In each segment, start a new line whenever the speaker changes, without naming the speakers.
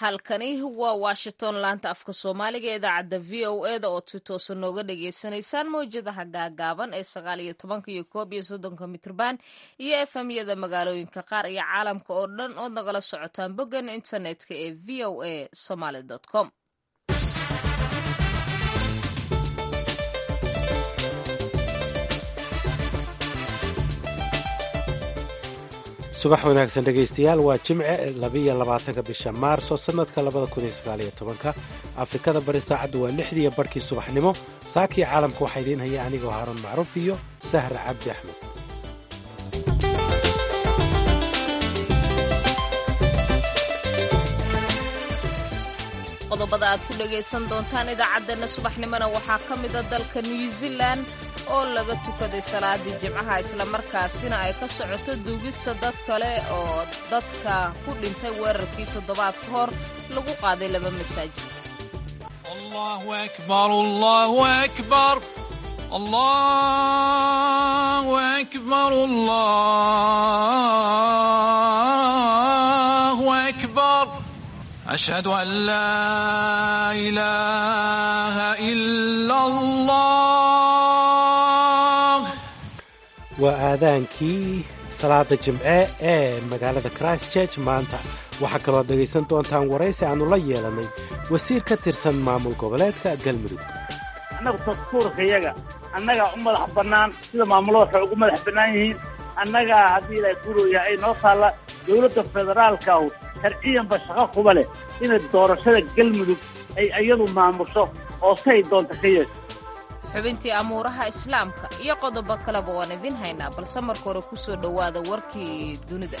halkani waa washington laanta afka soomaaliga ee idaacadda v o e da ood si toosa nooga dhagaysanaysaan mawjadaha gaagaaban ee sagaal iyo tobanka iyo koob iyo soddonka mitrban iyo efemyada magaalooyinka qaar iyo caalamka oo dhan ood nagala socotaan boggan internetka ee v o a somaly com
subax wanaagsan dhegaystayaal waa jimce labiyo labaatanka bisha maarso sannadka labada kun iyo sagaaliyo tobanka afrikada bari saacaddu waa lixdiiyo barhkii subaxnimo saakii caalamka waxaa idiin haya anigoo haaruun macruuf iyo sahra cabdi axmed
qodobada aad ku dhagaysan doontaan idaacaddeenna subaxnimona waxaa ka mida dalka new zealan oo laga tukaday salaadii jimcaha islamarkaasina ay ka socoto duugista dad kale oo dadka ku dhintay weerarkii toddobaad ka hor lagu qaaday laba masaajid
أشهد أن لا إله إلا الله
waa aadaankii salaada jimce ee magaalada christchurch maanta waxaa kaloo dhegaysan doontaan waraysi aannu la yeelanay wasiir ka tirsan maamul goboleedka galmudug
annagu dastuurkayaga annagaa u madax bannaan sida maamulada waxay ugu madax bannaan yihiin annagaa haddii ilaahay kuurooyaha ay noo taalla dowladda federaalkahu sharciyanba shaqo kuba leh inay doorashada galmudug ay iyadu maamusho oo say doonta ka yeesho
xubintii amuuraha islaamka iyo qodobo kaleba waan idiin haynaa balse marka hore ku soo dhowaada warkii dunida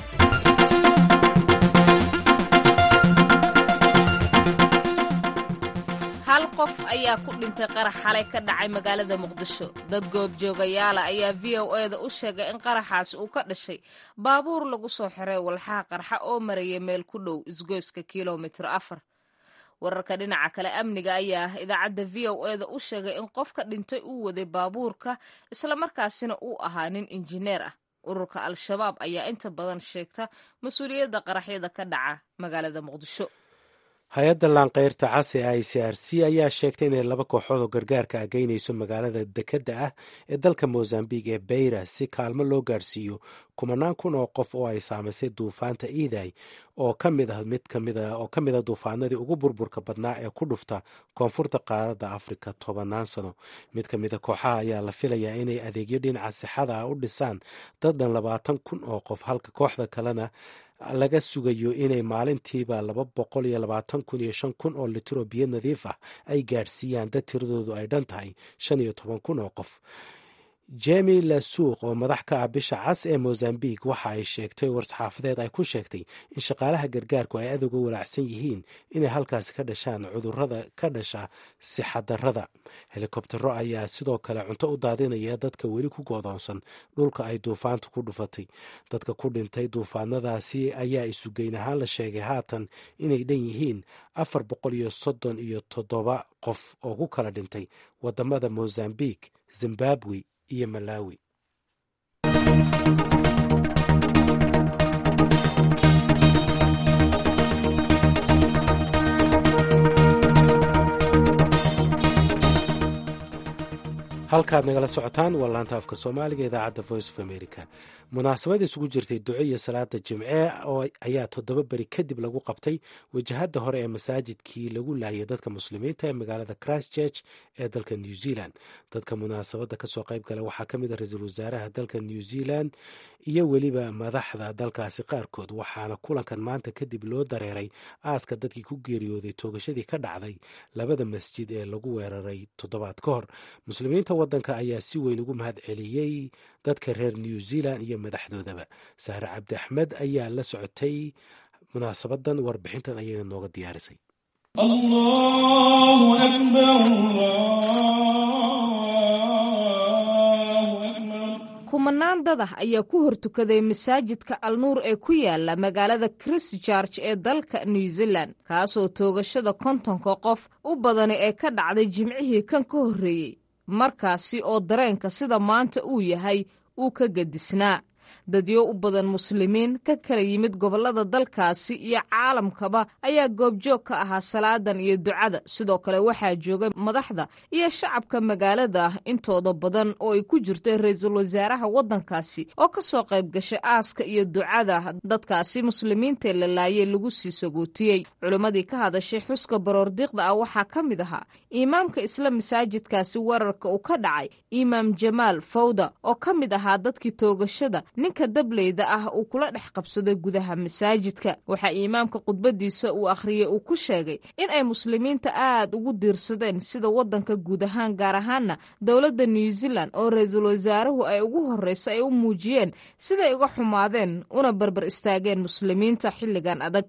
hal qof ayaa ku dhintay qarax xalay ka dhacay magaalada muqdisho dad goobjoogayaala ayaa v o e da u sheegay in qaraxaasi uu ka dhashay baabuur lagu soo xiray walxaha qarxa oo maraya meel ku dhow isgoyska kilomitir afar wararka dhinaca kale amniga ayaa idaacadda v o e da u sheegay in qofka dhintay uu waday baabuurka islamarkaasina uu ahaa nin injineer ah ururka al-shabaab ayaa inta badan sheegta mas-uuliyadda qaraxyada ka dhaca magaalada muqdisho
hay-adda laanqeyrta cas ee i c r c ayaa sheegtay inay laba kooxood oo gargaarka ageynayso magaalada dekedda ah ee dalka mozambique ee beyra si kaalmo loo gaarsiiyo kumanaan kun oo qof oo ay saamaysay duufaanta iiday oo ka mid ah mid kamida oo ka mid a duufaanadii ugu burburka badnaa ee ku dhufta koonfurta qaaradda afrika tobannaan sano mid ka mid a kooxaha ayaa la filayaa inay adeegyo dhinaca sixada ah u dhisaan dad dhan labaatan kun oo qof halka kooxda kalena laga sugayo inay maalintiiba laba boqol iyo labaatan kun iyo shan kun oo litro biyo nadiif ah ay gaadhsiiyaan dad tiradoodu ay dhan tahay shan iyo toban kun oo qof jemi lasuuq oo madax ka ah bisha cas ee mozambique waxa ay sheegtay war-saxaafadeed ay ku sheegtay in shaqaalaha gargaarku ay aad uga walaacsan yihiin inay halkaasi ka dhashaan cudurrada ka dhasha sixadarrada helikobtero ayaa sidoo kale cunto u daadinaya dadka weli ku goodoonsan dhulka ay duufaantu ku dhufatay dadka ku dhintay duufaanadaasi ayaa isugeyn ahaan la sheegay haatan inay dhan yihiin afar boqol iyo soddon iyo toddoba qof oo ku kala dhintay wadamada mozambique zimbabwe iyo malawi halkaad nagala socotaan waa laanta afka soomaaliga idaacadda voice of america munaasabad isugu jirtay duco iyo salaada jimce oo ayaa toddoba beri kadib lagu qabtay wajahada hore ee masaajidkii lagu laayay dadka muslimiinta ee magaalada christchurch ee dalka new zealand dadka munaasabada kasoo qayb gala waxaa ka mid a ra-iisul wasaaraha dalka new zealand iyo weliba madaxda dalkaasi qaarkood waxaana kulankan maanta kadib loo dareeray aaska dadkii ku geeriyooday toogashadii ka dhacday labada masjid ee lagu weeraray toddobaad ka hor muslimiinta wadanka ayaa si weyn ugu mahad celiyey dadka reer new zealand iyo madaxdoodaba sahre cabdi axmed ayaa la socotay munaasabadan warbixintan ayayna nooga diyaarisay
kumanaan dad ah ayaa ku hortukaday masaajidka alnuur ee ku yaala magaalada christchurch ee dalka new zealand kaasoo toogashada kontonka qof u badani ee ka dhacday jimcihii kan ka horreeyey markaasi oo dareenka sida maanta uu yahay uu ka gedisnaa dadyo u badan muslimiin ka kala yimid gobollada dalkaasi iyo caalamkaba ayaa goobjoog ka ahaa salaadan iyo ducada sidoo kale waxaa joogay madaxda iyo shacabka magaalada intooda badan oo ay ku jirto ra-iisul wasaaraha waddankaasi oo ka soo qayb gashay aaska iyo ducada dadkaasi muslimiintae la laayay lagu sii sagootiyey culimmadii ka hadashay xuska baroordiiqda ah waxaa ka mid ahaa imaamka isla masaajidkaasi weerarka uu ka dhacay imaam jamaal fawda oo ka mid ahaa dadkii toogashada ninka dableyda ah uu kula dhex qabsaday gudaha masaajidka waxaa imaamka khudbadiisa uu akhriyey uu ku sheegay in ay muslimiinta aad ugu diirsadeen sida waddanka guud ahaan gaar ahaana dowladda new zealand oo ra-iisul wasaaruhu ay ugu horreyso ay u muujiyeen siday uga xumaadeen una barbar istaageen muslimiinta xilligan adag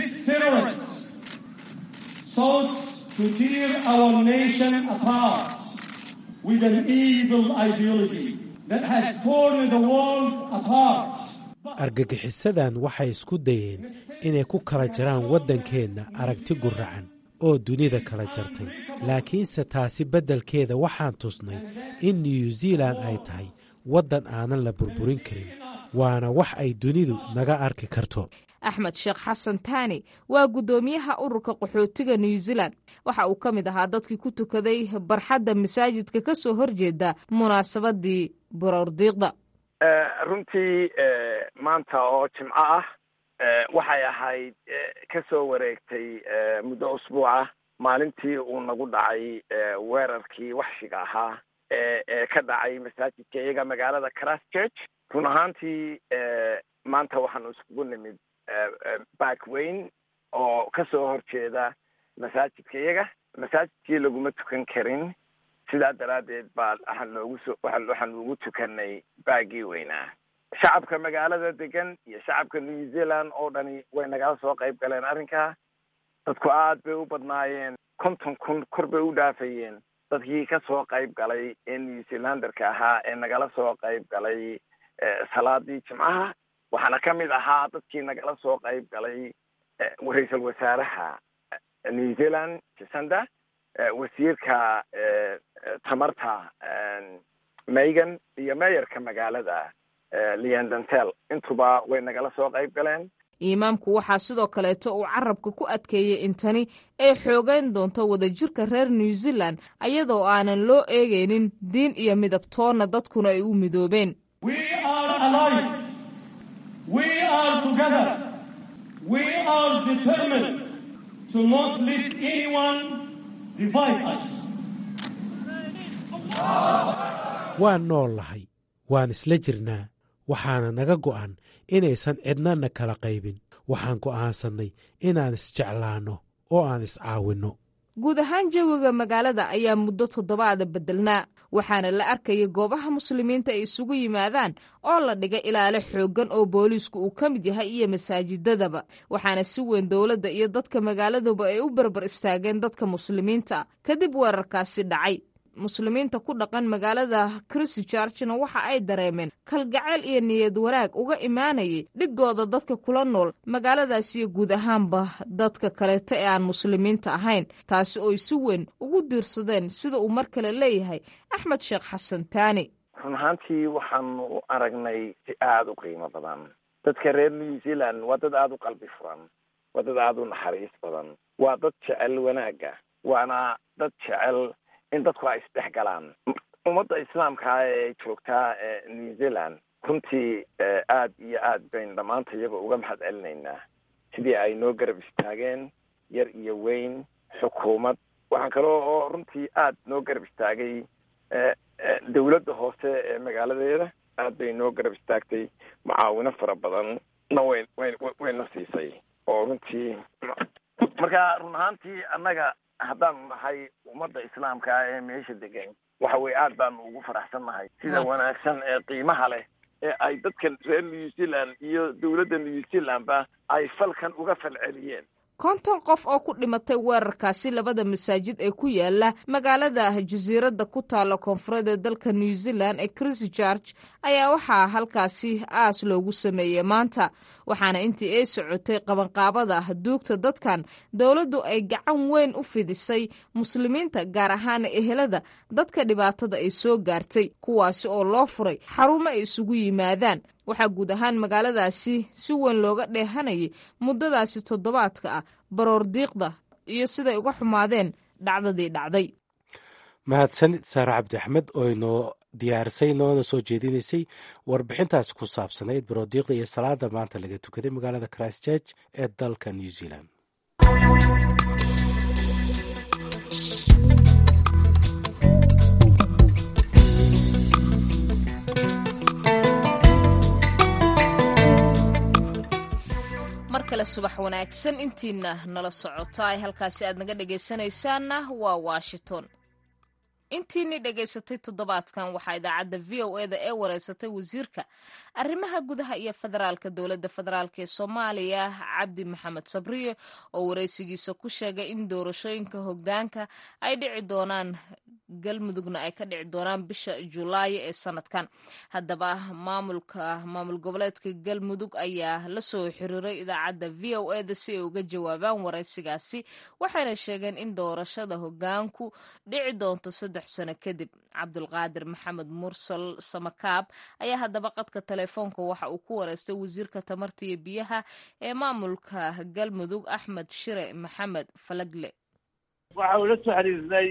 to tear our nation apart with an evil ideology that has torn the world apart.
argagixisadan waxay isku dayeen inay ku kala jaraan waddankeenna aragti guracan oo dunida kala jartay laakiinse taasi beddelkeeda waxaan tusnay in new zealan ay tahay waddan aanan la burburin karin waana wax ay dunidu naga arki karto
axmed sheekh xasan taani waa guddoomiyaha ururka qaxootiga new zealand waxa uu ka mid ahaa dadkii ku tukaday barxadda masaajidka ka soo horjeeda munaasabadii baroordiiqda
runtii maanta oo jimco ah waxay ahayd ka soo wareegtay muddo usbuuca maalintii uu nagu dhacay weerarkii waxshiga ahaa ee ka dhacay masaajidka iyaga magaalada christchurch run ahaantii maanta waxaanu iskugu nimid back weyn oo ka soo horjeeda masaajidka iyaga masaajidkii laguma tukan karin sidaa daraaddeed baa waxaan loogu so waxaan ugu tukanay baagii weynaa shacabka magaalada degan iyo shacabka new zealand oo dhani way nagala soo qayb galeen arrinkaa dadku aad bay u badnaayeen konton kun kor bay u dhaafayeen dadkii ka soo qayb galay ee new zealanderka ahaa ee nagala soo qayb galay salaadii jimcaha waxaana ka mid ahaa dadkii nagala soo qayb galay ra-iisul wasaaraha new zealand jasanda wasiirka tamarta megan iyo meeyarka magaalada leandantel intuba way nagala soo qayb galeen
imaamku waxaa sidoo kaleeto uu carabka ku adkeeyey in tani ay xoogeyn doonto wadajirka reer new zealand ayadoo aanan loo eegaynin diin iyo midabtoonna dadkuna ay u midoobeen
We are together. We are determined to not let anyone divide us.
waan nool lahay waan isla jirnaa waxaana naga go'an inaysan cidnana kala qaybin waxaan go'aansannay inaan isjeclaanno oo aan iscaawinno
guud ahaan jawiga magaalada ayaa muddo toddobaada beddelnaa waxaana la arkaya goobaha muslimiinta ay isugu yimaadaan oo la dhigay ilaale xooggan oo booliisku uu ka mid yahay iyo masaajidadaba waxaana si weyn dowladda iyo dadka magaaladuba ay u barbar istaageen dadka muslimiinta kadib weerarkaasi dhacay muslimiinta ku dhaqan magaalada christchurchna waxa ay dareemeen kalgacayl iyo niyad wanaag uga imaanayay dhigooda dadka kula nool magaaladaas iyo guud ahaanba dadka kaleeta ee aan muslimiinta ahayn taasi ooy si weyn ugu diirsadeen sida uu mar kale leeyahay axmed sheekh xasan taani
run ahaantii waxaanu aragnay si aada u qiimo badan dadka reer new zealand waa dad aada u qalbi furan waa dad aada u naxariis badan waa dad jecel wanaagga waana dad jecel in dadku ay isdhex galaan ummadda islaamkaa ee joogtaa new zealand runtii aad iyo aad baynu dhammaanta iyaga uga mahad celinaynaa sidii ay noo garab istaageen yar iyo weyn xukuumad waxaan kaloo oo runtii aad noo garab istaagay dawladda hoose ee magaaladeeda aad bay noo garab istaagtay mucaawino fara badan na way way wayna siisay oo runtii marka run ahaantii annaga haddaanu nahay ummadda islaamka ee meesha degan waxa weye aad baanu ugu faraxsan nahay sida wanaagsan ee qiimaha leh ee ay dadkan reer new zealand iyo dowladda new zealandba ay falkan uga falceliyeen
konton qof oo ku dhimatay weerarkaasi labada masaajid ee ku yaala magaalada jasiiradda ku taalla koonfureed ee dalka new zealand ee christchurch ayaa waxaa halkaasi aas loogu sameeyey maanta waxaana intii ay socotay qabanqaabada duugta dadkan dowladdu ay gacan weyn u fidisay muslimiinta gaar ahaan ehelada dadka dhibaatada ay soo gaartay kuwaasi oo loo furay xarumo ay isugu yimaadaan waxaa guud ahaan magaaladaasi si weyn looga dheehanayay muddadaasi toddobaadka ah baroor diiqda iyo siday uga xumaadeen dhacdadii dhacday
mahadsanid saare cabdi axmed oo inoo diyaarisay noona soo jeedinaysay warbixintaasi ku saabsanayd baroodiiqda iyo salaada maanta laga tukaday magaalada christchurch ee dalka new zealand
mar kale subax wanaagsan intiina nala socota ay halkaasi aad naga dhegaysanaysaanna waa washington intiinii dhegaysatay toddobaadkan waxaa idaacadda v o eda ee wareysatay wasiirka arrimaha gudaha iyo federaalka dowladda federaalk ee soomaaliya cabdi maxamed sabriye oo wareysigiisa ku sheegay in doorashooyinka hogaanka ay dhici doonaan galmudugna ay ka dhici doonaan bisha julaayo ee sanadkan haddaba maamulka maamul goboleedka galmudug ayaa la soo xiriiray idaacadda v o eda si ay uga jawaabaan wareysigaasi waxayna sheegeen in doorashada hogaanku dhici doonto saddex sano kadib cabdulqaadir maxamed mursal samakaab ayaa haddaba qadka telefoonka waxa uu ku wareystay wasiirka tamarta iyo biyaha ee maamulka galmudug axmed shire maxamed falagle
waxa uu la soo xiriirnay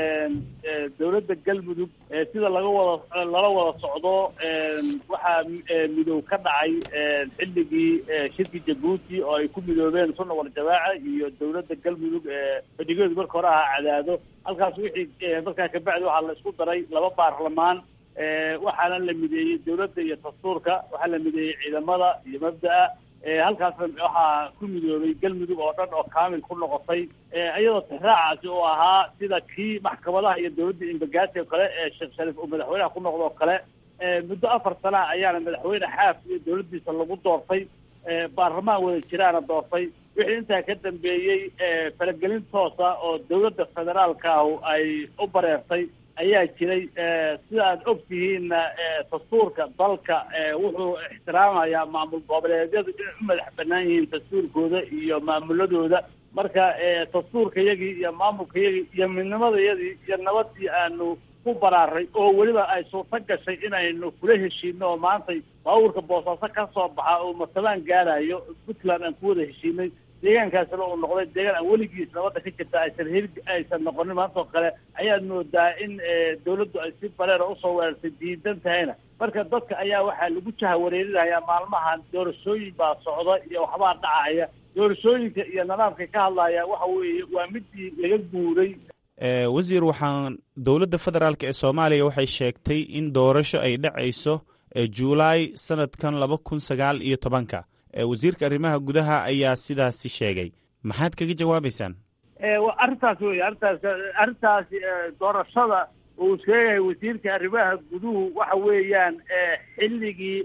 dowladda galmudug sida laga wada lala wada socdo waxaa midow ka dhacay xilligii shirki jabuuti oo ay ku midoobeen sunna waljamaaca iyo dowladda galmudug fadhigeedu marka hore ahaa cadaado halkaas wixii markaa kabacdi waxaa la isku daray laba baarlamaan waxaana la mideeyey dowladda iyo dastuurka waxaa la mideeyey ciidamada iyo mabda'a halkaasna waxaa ku midoobay galmudug oo dhan oo kaamil ku noqotay iyadoo tixraacaasi oo ahaa sida kii maxkamadaha iyo dowladda imbagaasi oo kale ee sheekh shariif uu madaxweynaha ku noqdo oo kale muddo afar sana ayaana madaxweyne xaaf iyo dowladdiisa lagu doortay baarlamaan wada jiraana doortay wixii intaa ka dambeeyey faragelin toosa oo dowladda federaalka ahu ay u bareertay ayaa jiray sida aad og tihiinna dastuurka dalka wuxuu ixtiraamayaa maamul goboleedyadu inay u madax banaan yihiin dastuurkooda iyo maamuladooda marka dastuurka yagii iyo maamulka yagii iyo midnimada yadii iyo nabadii aanu ku baraaray oo weliba ay suurto gashay inaynu kula heshiino oo maantay baabuurka boosaaso ka soo baxa oo matabaan gaarayo puntland aan ku wada heshiinay deegaankaasina uu noqday deegaan aan weligiis nabadda ka jirta aysan heli aysan noqonin maantoo kale ayaad moodaa in dawladdu ay si bareera usoo weerartay diidan tahayna marka dadka ayaa waxaa lagu jaha wareerinayaa maalmahan doorashooyin baa socda iyo waxbaa dhacaya doorashooyinka iyo nidaamka ka hadlaya waxa weeye waa midii laga guuray
wasiir waxaan dowladda federaalk ee soomaaliya waxay sheegtay in doorasho ay dhacayso juulaay sanadkan laba kun sagaal iyo tobanka wasiirka arrimaha gudaha ayaa sidaasi sheegay maxaad kaga jawaabaysaan
arrintaas wey arrintaas arrintaasi doorashada uu sheegahay wasiirka arrimaha guduhu waxa weeyaan xilligii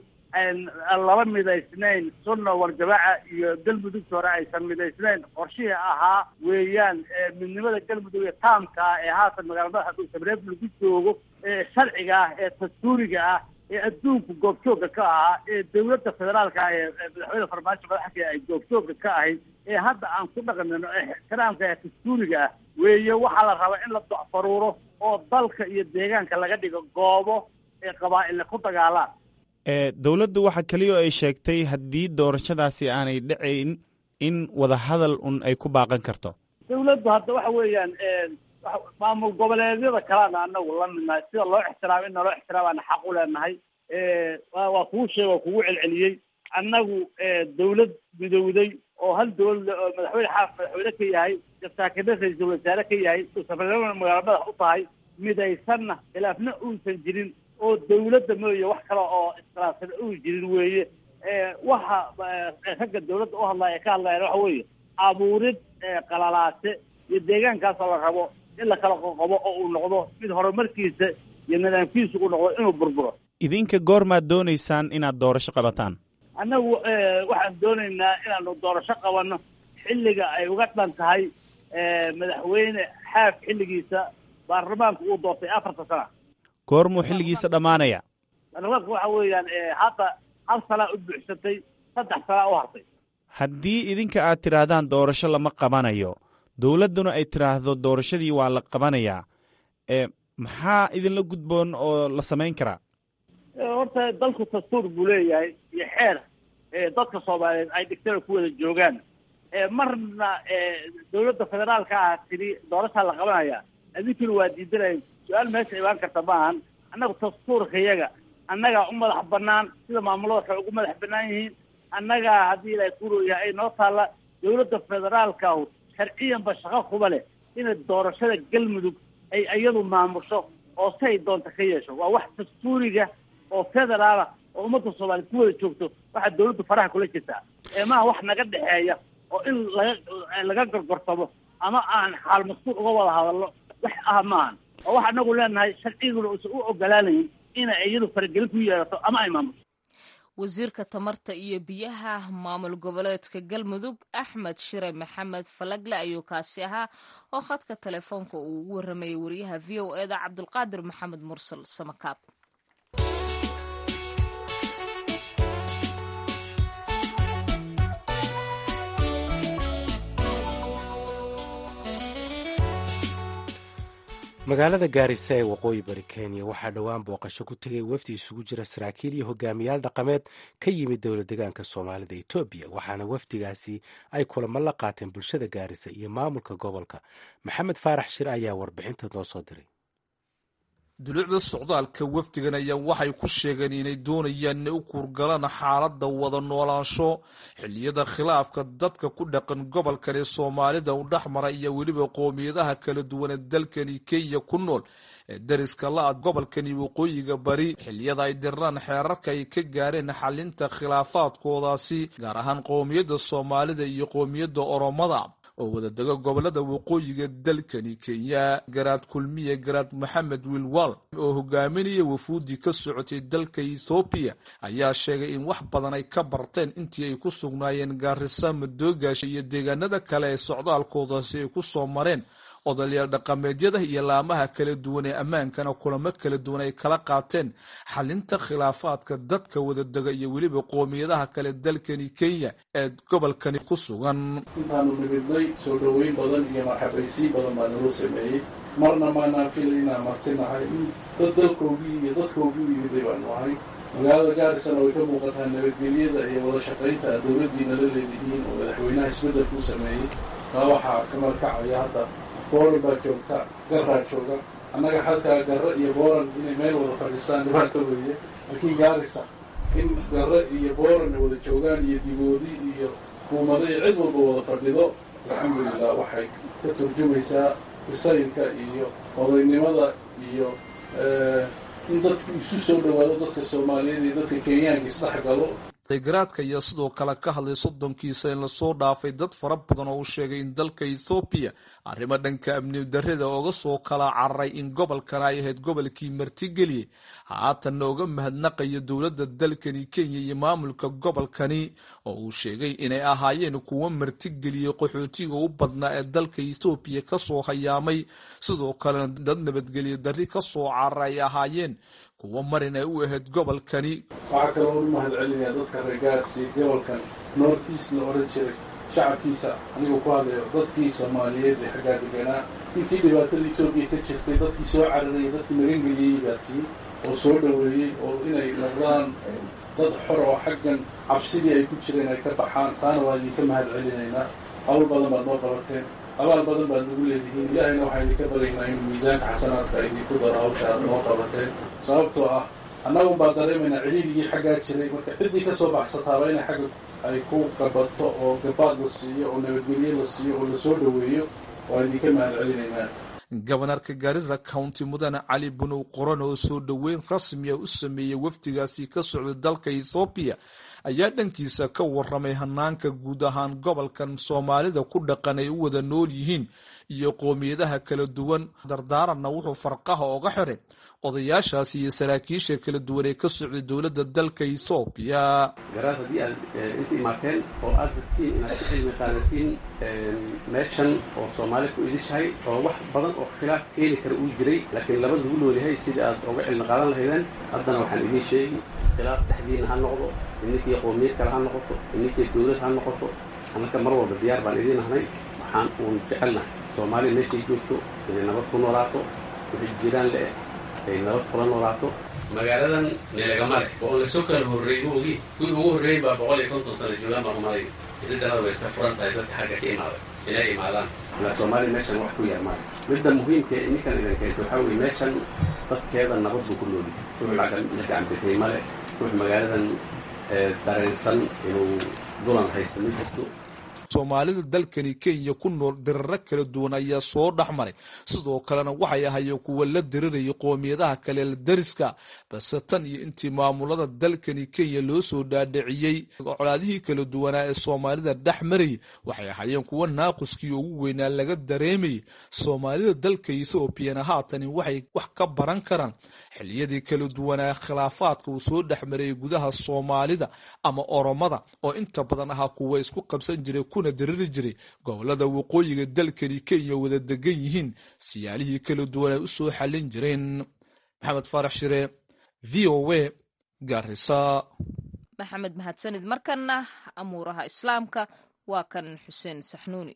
laba midaysnayn sunna warjamaaca iyo galmudugta hore aysan midaysnayn qorshihii ahaa weeyaan midnimada galmudug ee taamka ah ee haatan magaalada madaxa dhuusabreeb lagu joogo ee sharciga ah ee dastuuriga ah ee adduunku goobjooga ka ahaa ee dawladda federaalka ah ee madaxweyne farmaajo madaxka ay goobjooga ka ahayd ee hadda aan ku dhaqmino ee ixtiraamka ee dastuuriga ah weeye waxaa la rabaa in la docfaruuro oo dalka iyo deegaanka laga dhigo goobo ee qabaa'ille ku dagaalaan
dowladdu waxa keliya oo ay sheegtay haddii doorashadaasi aanay dhacayn in wadahadal un ay ku baaqan karto
dawladdu hadda waxa weeyaan maamul goboleedyada kalena anagu la midnahay sida loo ixtiraamo in naloo ixtiraamaana xaq u leenahay waa kuu sheega oo kugu celceliyey annagu dawlad midowday oo hal dawlad oo madaxweyne xaaf madaxweyne ka yahay saakine ra-iisul wasaare ka yahay safarnimada magaala madax u tahay midaysanna khilaafna uusan jirin oo dawladda mooye wax kale oo iskhilaafsan uu jirin weeye waxa ragga dawladda u hadlaya ee ka hadlayaan waxa weeye abuurid qalalaase iyo deegaankaasoo la rabo in la kala qoqobo oo uu noqdo mid horumarkiisa iyo nidaamkiisa uu noqdo inuu burburo
idinka goormaad doonaysaan inaad doorasho qabataan
annagu waxaan doonaynaa inaanu doorasho qabanno xilliga ay uga dhan tahay madaxweyne xaaf xilligiisa baarlamaanku uu doortay afarta sana
goormuu xilligiisa dhammaanaya
baarlamaanku waxa weeyaan hadda hal sanaa u buuxsatay saddex sanaa u hartay
haddii idinka aad tidhaahdaan doorasho lama qabanayo dowladduna ay tidhaahdo doorashadii waa la qabanayaa maxaa idinla gudboon oo la samayn karaa
horta dalku dastuur buu leeyahay iyo xeer dadka soomaaliyeed ay dhigtana ku wada joogaan marna dawladda federaalka ah tiri doorashaa la qabanaya adinkuna waa diidanaya su-aal meesha imaan karta maahan annaga dastuurka iyaga annagaa u madax banaan sida maamulada waxay ugu madax banaan yihiin annagaa haddii ilaahay kurooyahay ay noo taalla dawladda federaalkahu sharciyanba shaqo kuba leh inay doorashada galmudug ay iyadu maamusho oo say doonta ka yeesho waa wax dastuuriga oo federaala oo ummadda soomaaliya ku wada joogto waxaa dawladdu faraha kula jirtaa ee maaha wax naga dhexeeya oo in laga laga gorgortamo ama aan xaal maskuul uga wada hadalno wax ah maahan oo wax anagu leenahay sharciguna uusan u ogolaanayin inay iyadu faragelin ku yeelato ama ay maamusho
wasiirka tamarta iyo biyaha maamul goboleedka galmudug axmed shire maxamed falagle ayuu kaasi ahaa oo khadka telefoonka uu ugu waramayay wariyaha v o eda cabdulqaadir maxamed mursal samakaab
magaalada gaarisa ee waqooyi bari kenya waxaa dhowaan booqasho ku tegay wafdi isugu jira saraakiil iyo hogaamiyaal dhaqameed ka yimid dowla degaanka soomaalida etoobiya waxaana wafdigaasi ay kulamo la qaateen bulshada gaarisa iyo maamulka gobolka maxamed faarax shir ayaa warbixinta noo soo diray
dulucda socdaalka wafdigan ayaa waxay ku sheegeen inay doonayaan inay u kuurgalaan xaaladda wada noolaansho xilliyada khilaafka dadka ku dhaqan gobolkan ee soomaalida u dhexmara iyo weliba qoomiyadaha kala duwan ee dalkani kenya ku nool ee dariska la-a gobolkani waqooyiga bari xilliyada ay dirnaan xeerarka ay ka gaareen xalinta khilaafaadkoodaasi gaar ahaan qoomiyadda soomaalida iyo qoomiyadda oromada oo wadadega gobolada waqooyiga dalkani kenya garaad kulmiye garaad maxamed wilwal oo hogaaminaya wafuudi ka socotay dalka ethoobiya ayaa sheegay in wax badan ay ka barteen intii ay ku sugnaayeen gaarisa madoogaasha iyo deegaanada kale ee socdaalkoodaasi ay ku soo mareen odayaal dhaqameedyada iyo laamaha kala duwan ee ammaankana kulamo kala duwan ay kala qaateen xalinta khilaafaadka dadka wadadega iyo weliba qoomiyadaha kale dalkani kenya ee gobolkani ku sugan
intaanu nimidnay soo dhoweyn badan iyo marxabaysiin badan baa naloo sameeyey marna maanaan fila inaan martinahay dad dalkoogii iyo dadkoogii u yimiday baanu ahay magaalada gaarisana way ka muuqataa nabadgelyada iyo wada shaqaynta dowladdiina la leedihiin oo madaxweynaha isbeddelku u sameeyey taa waxaa ka markacaya hadda booran baa joogta garaa jooga annaga halkaa garre iyo booran inay meel wada fadhiistaan dhibaato weeye laakiin gaarisa in garre iyo booran ay wada joogaan iyo digoodi iyo kuumado iyo cid walba wada fadhido alxamdulilah waxay ka turjumaysaa bisayilka iyo odaynimada iyo in dadku isu soo dhowaado dadka soomaaliyeed iyo dadka kenyaanka isdhex galo
garaadka ayaa sidoo kale ka hadlay soddonkiisa in lasoo dhaafay dad fara badan oo uu sheegay in dalka ethoobiya arrimo dhanka amni darrida oga soo kala cararay in gobolkan ay ahayd gobolkii martigeliyey haatanna oga mahadnaqaya dowladda dalkani kenya iyo maamulka gobolkani oo uu sheegay inay ahaayeen kuwo martigeliyey qaxootiga u badnaa ee dalka ethoobiya kasoo hayaamay sidoo kalena dad nabadgelyo darri kasoo cararay ay ahaayeen kuwo marin ay u ahayd gobolkani
waxaa kaloo u mahad celinayaa dadka reer gaarsi gobolkan north east la odhan jiray shacabkiisa aniguu ku hadlayo dadkii soomaaliyeed ee xaggaa deganaa intii dhibaatada etoobiya ka jirtay dadkii soo cararayay dadkii magangeliyey baa tii oo soo dhoweeyey oo inay noqdaan dad xor oo xaggan cabsidii ay ku jireen ay ka baxaan taana waa idinka mahad celinaynaa hawl badan baad noo qabateen abaal badan baad nagu leedihiin ilaahayna waxaa idinka baryaynaa inuu miisaanka xasanaadka idinku daro hawsha aad noo qabateen sababtoo ah annagun baa dareemaynaa ciriirigii xaggaa jiray marka ciddii ka soo baxsataaba inay xagga ay ku gabato oo gabaad la siiyo oo nabadgelye la siiyo oo lasoo dhoweeyo waa idinka mahad celinaynaa
gobanarka gaarisa county mudane cali bunow qoran oo soo dhoweyn rasmiya u sameeyey wafdigaasi ka socda dalka ethoobiya ayaa dhankiisa ka waramay hanaanka guud ahaan gobolkan soomaalida ku dhaqan ay u wada nool yihiin iyo qoomiyadaha kala duwan dardaaranna wuxuu farqaha oga xiray odayaashaasi iyo saraakiisha kala duwan ee ka socday dowladda dalka ethoobiya
garaad haddii aad inta imaateen oo aad rabtiin inaad ka cilmi qaadatiin meeshan oo soomaali ku idishahay oo wax badan oo khilaaf keeni kara uu jiray laakiin laba lagu noolyahay sidai aad oga cilmi qaadan lahaydeen haddana waxaan idiin sheegi khilaaf dhexdiina ha noqdo ininkii qowmiyad kale ha noqoto ininkii dowlad ha noqoto annaka mar walba diyaar baan idiin ahnay waxaan uun jecelnahay soomaaliya meeshay joogto inay nabad ku noolaato wixii jiraan le-eh ay nabad kula noolaato magaaladan meelagama leh oo on lasoo kala horreey ma ogi kuwii ugu horreeyin baa boqol iyo konton sano joogaan baan umalay ididanada way iska furan tahay dadka xagga ka imaaday inay imaadaan ilaa soomaaliya meeshan wax ku yaal maayo midda muhiimka ee ninkan idan keento waxaa weye meeshan dadkeeda nabad buu ku nooli ruux la gacanbixiyey male ruux magaaladan dareensan inuu dulan haysto ma jirto
soomaalida dalkani kenya ku nool diraro kala duwan ayaa soo dhex maray sidoo kalena waxay ahayeen kuwa la dirirayay qoomiyadaha kale la dariska balse tan iyo intii maamulada dalkani kenya loo soo dhaadhiciyey colaadihii kala duwanaa ee soomaalida dhex marayay waxay ahayeen kuwa naaquskii ugu weynaa laga dareemayay soomaalida dalka ethoobiana haatani waxay wax ka baran karaan xiliyadii kala duwanaa khilaafaadka uu soo dhex marayay gudaha soomaalida ama oromada oo inta badan ahaa kuwa isku qabsan jiray kuna diriri jiray gobolada waqooyiga dalkani kenya wada degan yihiin siyaalihii kala duwan ay u soo xallin jireen maxamed faarax shire v o a garisa
maxamed mahadsanid markana amuuraha islaamka waa kan xuseen saxnuuni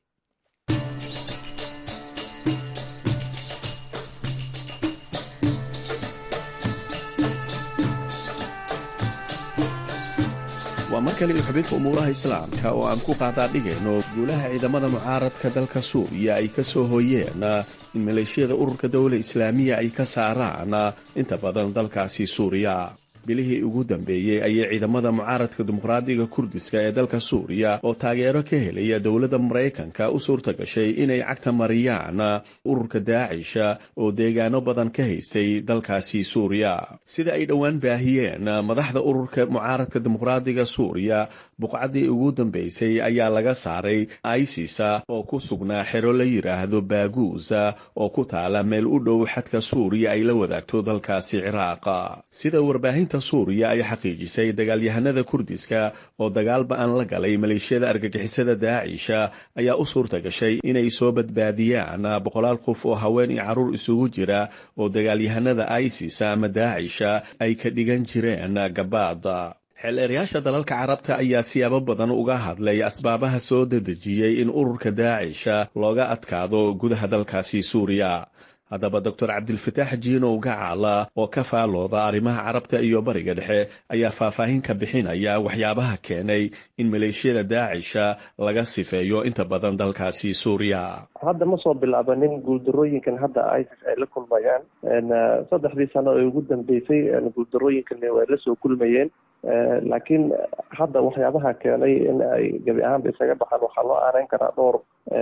waa mar kale iyo xubinta umuuraha islaamka oo aan ku qaadaadhigayno guulaha ciidamada mucaaradka dalka suuriya ay ka soo hooyeen in maleeshiyada ururka dowla islaamiya ay ka saaraan inta badan dalkaasi suuriya bilihii ugu dambeeyey ayay ciidamada mucaaradka dimuqraadiga kurdiska ee dalka suuriya oo taageero ka helaya dowladda maraykanka u suurta gashay inay cagta mariyaan ururka daacisha oo deegaano badan ka haystay dalkaasi suuriya sida ay dhowaan baahiyeen madaxda ururka mucaaradka dimuqraadiga suuriya buqcaddii ugu dambeysay ayaa laga saaray isisa oo ku sugnaa xero la yidhaahdo baaguusa oo ku taala meel u dhow xadka suuriya ay la wadaagto dalkaasi ciraaqa sida warbaahinta suuriya ay xaqiijisay dagaalyahanada kurdiska oo dagaal ba-an la galay maleeshiyada argagixisada daacisha ayaa u suurta gashay inay soo badbaadiyaan boqolaal qof oo haween iyo carruur isugu jira oo dagaalyahanada isis ama daacisha ay ka dhigan jireen gabaada xeeleerayaasha dalalka carabta ayaa siyaabo badan uga hadlay asbaabaha soo dedejiyey in ururka daacisha looga adkaado gudaha dalkaasi suuriya haddaba doctor cabdilfataax jiinow gacaala oo ka faalooda arrimaha carabta iyo bariga dhexe ayaa faahfaahin ka bixinaya waxyaabaha keenay in maleeshiyada daacisha laga sifeeyo inta badan dalkaasi suuriya
hadda ma soo bilaabanin guuldarooyinkan hadda isis ay la kulmayaan saddexdii sano ee ugu dambeysay guuldarooyinkan way la soo kulmayeen laakiin hadda waxyaabaha keenay in ay gebi ahaanba isaga baxaan waxaa loo aaneyn karaa dhowr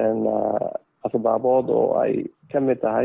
asbaabood oo ay ka mid tahay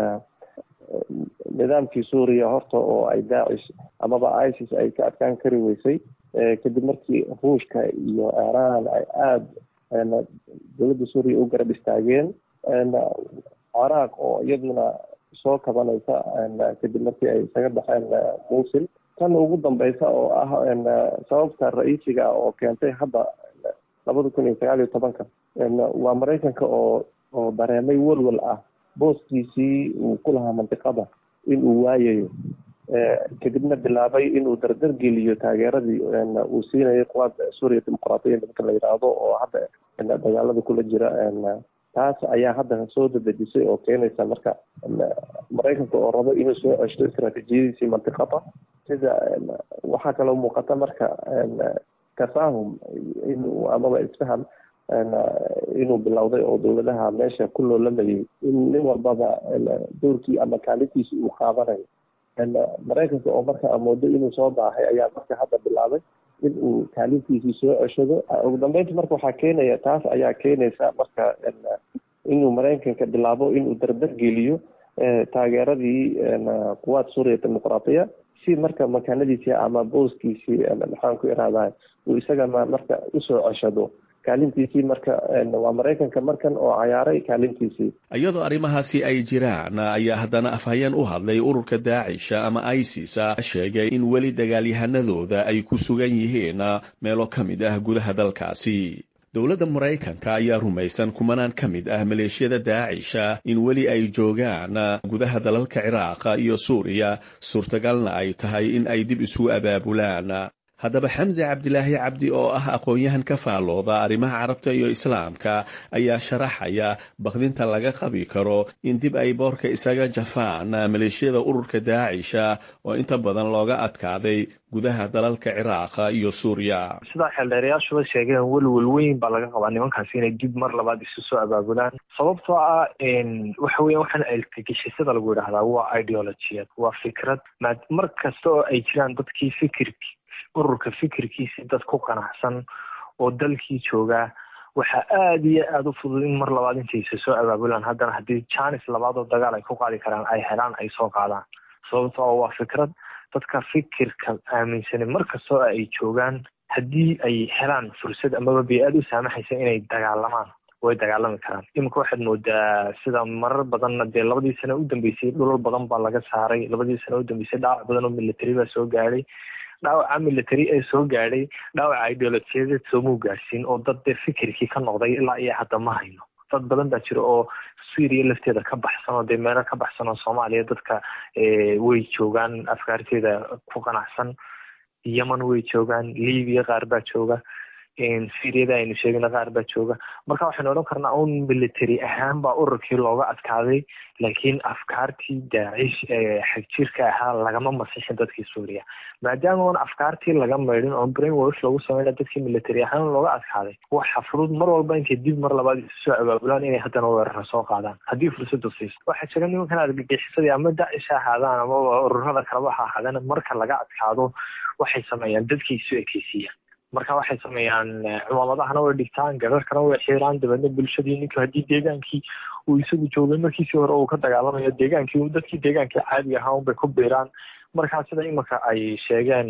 nidaamkii suuriya horta oo ay daacish amaba isis ay ka adkaan kari weysay kadib markii ruushka iyo iiraan ay aada dowladda suuriya u garab istaageen ciraaq oo iyaduna soo kabanaysa kadib markii ay isaga baxeen musil tan ugu dambeysa oo ah sababta ra-iisiga oo keentay hadda labada kun iyo sagaal iyo tobanka waa maraykanka oo oo dareemay welwel ah booskiisii uu ku lahaa mandiqada in uu waayayo kadibna bilaabay inuu dardar geliyo taageeradii uu siinayo quwaada suuriya dimuqraatiya nimanka la yidhaahdo oo hadda dagaalada kula jira taas ayaa hadda soo dadejisay oo keenaysa marka maraykanka oo rabo inuu soo ceshto istraatiijiyadiisii mantiqada sida waxaa kaloo muuqata marka tafaahum inuu amaba isfaham inuu bilowday oo dowladaha meesha ku loolamayay in nin walbaba doorkii ama kaalintiisi uu qaadanayo maraykanka oo marka amoodo inuu soo baahay ayaa marka hadda bilaabay in uu kaalintiisii soo ceshado ugu dambeynta marka waxaa keenaya taas ayaa keenaysa marka inuu maraykanka bilaabo inuu dardar geliyo taageeradii quwaad suuriya dimuqraatiya si marka makaanadiisii ama booskiisii maxaan ku irahdaa uu isagana marka usoo ceshado kaalintiisii marka waa maraykanka markan oo cayaaray kaalintiisii
iyadoo arrimahaasi ay jiraan ayaa haddana afhayeen u hadlay ururka daacisha ama isis sheegay in weli dagaalyahanadooda ay ku sugan yihiin meelo ka mid ah gudaha dalkaasi dowladda maraykanka ayaa rumaysan kumanaan ka mid ah maleeshiyada daacisha in weli ay joogaan gudaha dalalka ciraaqa iyo suuriya suurtagalna ay tahay in ay dib isugu abaabulaan haddaba xamse cabdilaahi cabdi oo ah aqoon-yahan ka faallooda arrimaha carabta iyo islaamka ayaa sharaxaya bakdinta laga qabi karo in dib ay boorka isaga jafaan maleeshiyada ururka daacisha oo inta badan looga adkaaday gudaha dalalka ciraaqa iyo suuriya
sidaa xeeldheerayaashuba sheegeen welwel weyn baa laga qabaa nimankaasi inay dib mar labaad isu soo abaabulaan sababtoo ah waxa weya waxaan alkagishasada lagu yidhahdaa waa ideologiyad waa fikrad mar kasta oo ay jiraan dadkii fikirki ururka fikirkiisi dad ku qanacsan oo dalkii joogaa waxaa aada iyo aada u fudud in mar labaad intaysa soo abaabulaan haddana haddii janis labaad oo dagaal ay ku qaadi karaan ay helaan ay soo qaadaan sababtoo waa fikrad dadka fikirka aaminsanin mar kastoo ay joogaan haddii ay helaan fursad amaba bey-aad u saamaxaysa inay dagaalamaan way dagaalami karaan iminka waxaad moodaa sida marar badanna dee labadii sano u dambeysay dhulal badan baa laga saaray labadii sano u dambeysay dhaawac badan oo military baa soo gaadhay dhaawaca military ee soo gaadhay dhaawaca ideolojiyadeed soomuu gaadhsiin oo dad dee fikirkii ka noqday ilaa iyo hadda ma hayno dad badan baa jira oo syria lafteeda ka baxsan oo dee meelo ka baxsan oo soomaaliya dadka way joogaan afkaarteeda ku qanacsan yemen way joogaan libya qaar baa jooga syriada aynu sheegna qaar baa jooga marka waxaynu odhan karnaa un military ahaan baa ururkii looga adkaaday laakiin afkaartii daacish ee xagjirka ahaa lagama masixin dadkii suuriya maadaama on afkaartii laga maydhin oo brain wash lagu sameyna dadkii military ahaan looga adkaaday waxa fudud mar walba intay dib mar labaad isu soo abaabulaan inay haddana weerara soo qaadaan haddii fursadu siiso waxaa jira nimankan argagixisadii ama dacish ha ahaadaan amaba ururada kaleba ha ahaadaan marka laga adkaado waxay sameeyaan dadkii isu ekeysiiyaan marka waxay sameeyaan cumaamadahana way dhigtaan gararkana way xiiraan dabeedna bulshadii ninka haddii deegaankii uu isagu joogay markiisii hore uu ka dagaalamayo deegaankii dadkii deegaankii caadiga ahaa unbay ku biiraan markaa sida iminka ay sheegeen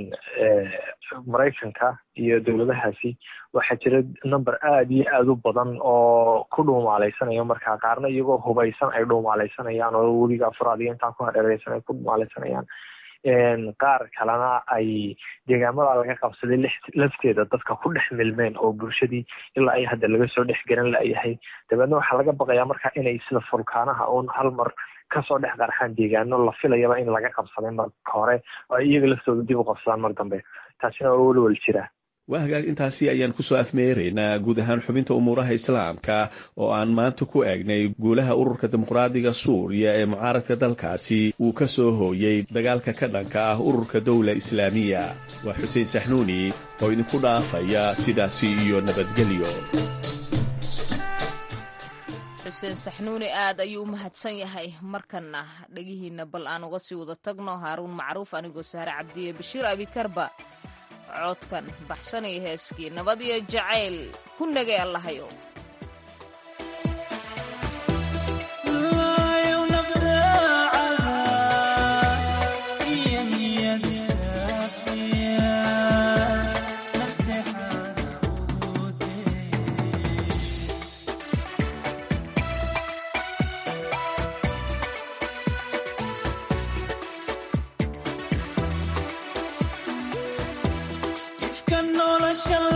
maraykanka iyo dowladahaasi waxaa jira number aada iyo aada u badan oo ku dhuumaaleysanaya markaa qaarna iyagoo hubaysan ay dhuumaaleysanayaan oo weliga afraad iyo intaa ku hareereysan ay ku dhuumaaleysanayaan qaar kalena ay deegaamada laga qabsaday lafteeda dadka ku dhex milmeen oo bulshadii ilaa ay hadda laga soo dhex garan layahay dabeedna waxaa laga baqayaa marka inay sida fulkaanaha uun hal mar kasoo dhex qarxaan deegaano la filayaba in laga qabsaday marka hore oo ay iyaga laftooda dib u qabsadaan mar dambe taasina waa welwel jira
waa hagaag intaasi ayaan kusoo afmeeraynaa guud ahaan xubinta umuuraha islaamka oo aan maanta ku eegnay guulaha ururka dimuqraadiga suuriya ee mucaaradka dalkaasi uu ka soo hooyey dagaalka ka dhanka ah ururka dowla islaamiya waa xuseen saxnuuni oo idinku dhaafaya sidaasi iyo nabadgelyo
xuseen saxnuuni aad ayuu u mahadsan yahay markana dhegihiina bal aan uga sii wada tagno haaruun macruuf anigoo sahre cabdiye bashiir abikarba codkan baxsanaya heeskii nabad iyo jacayl ku nagay allahayo
Shall